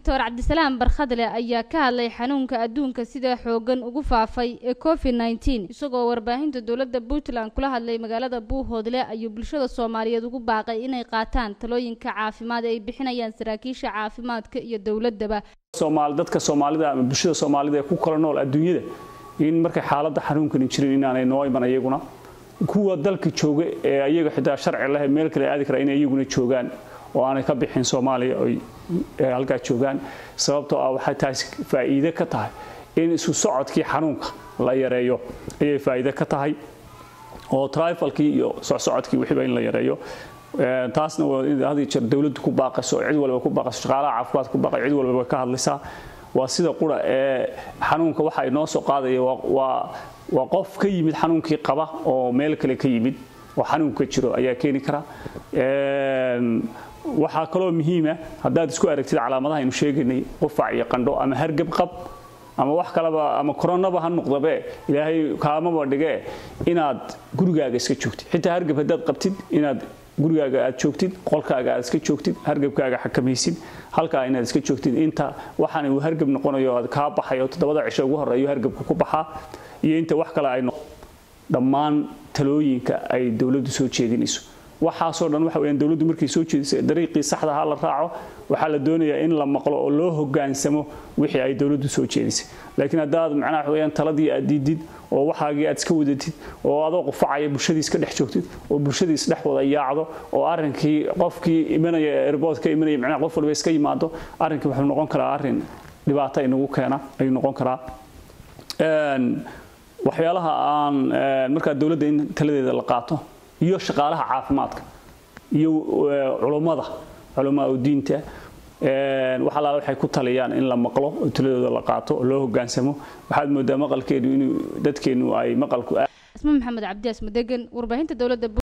doctor cabdisalaam barkhadle ayaa ka hadlay xanuunka adduunka sida xoogan ugu faafay ee covid nneteen isagoo warbaahinta dowladda puntland kula hadlay magaalada buuhoodle ayuu bulshada soomaaliyeed ugu baaqay inay qaataan talooyinka caafimaad ee ay bixinayaan saraakiisha caafimaadka iyo dowladaba dadka soomaalida ama bulshada soomaalida ee ku kala nool adduunyada in markay xaaladda xanuunkani jirin inaanay noo iman iyaguna kuwa dalka jooga ee ayaga xitaa sharci leh meel kale aadi kara inay iyaguna joogaan oo aanay ka bixin soomaaliya oy halkaa joogaan sababtoo ah waxay taasi faa'iide ka tahay in isu socodkii xanuunka la yareeyo ayay faa'iide ka tahay oo trifalkii iyo socsocodkii wixiiba in la yareeyo taasna had jeer dowladdu ku baaqayso cid walba ku baaqayso shaqaalaha caafimaad ku baaqay cid walba way ka hadlaysaa waa sida qura ee xanuunka waxa ay noo soo qaadaya waa waa qof ka yimid xanuunkii qaba oo meel kale ka yimid oo xanuunka jiro ayaa keeni kara waxaa kaloo muhiima haddaad isku aragtid calaamadaha aynu sheegaynay qufac iyo qandho ama hargab qab ama wax kaleba ama koronaba ha noqdabe ilaahay kaamaba dhigee inaad gurigaaga iska joogtid xitaa hargab haddaad qabtid inaad gurigaaga aad joogtid qolkaaga aad iska joogtid hargabkaaga xakamaysid halkaa inaad iska joogtid inta waxaan uu hargab noqonayo aad kaa baxayo toddobada cisho ugu horreeyo hargabka ku baxaa iyo inta wax kale ay dhammaan talooyinka ay dowladdu soo jeedinayso waxaasoo dhan waxa weyaan dowladdu markay soo jeedisay dariiqii saxda ha la raaco waxaa la doonayaa in la maqlo oo loo hogaansamo wixii ay dowladdu soo jeedisay laakiin haddaad macnaha waxa weyaan taladii aad diidid oo waxaagii aad iska wadatid oo adoo qufacaya bulshadii iska dhex joogtid oo bulshadii isdhex wada yaacdo oo arrinkii qofkii imanaya airport ka imanaya macnaha qof walba iska yimaado arrinkii wuxuu noqon karaa arrin dhibaato inagu keena ayuu noqon karaa waxyaalaha aan markaa dowladda in taladeeda la qaato iyo shaqaalaha caafimaadka iyo culummada culamaa u diinta wax allaala waxay ku taliyaan in la maqlo oo taladooda la qaato oo loo hogaansamo waxaad moodaa maqalkeenu inuu dadkeenu ay maqalku isma maxamed cabdi asmadegan warbaahinta dowladda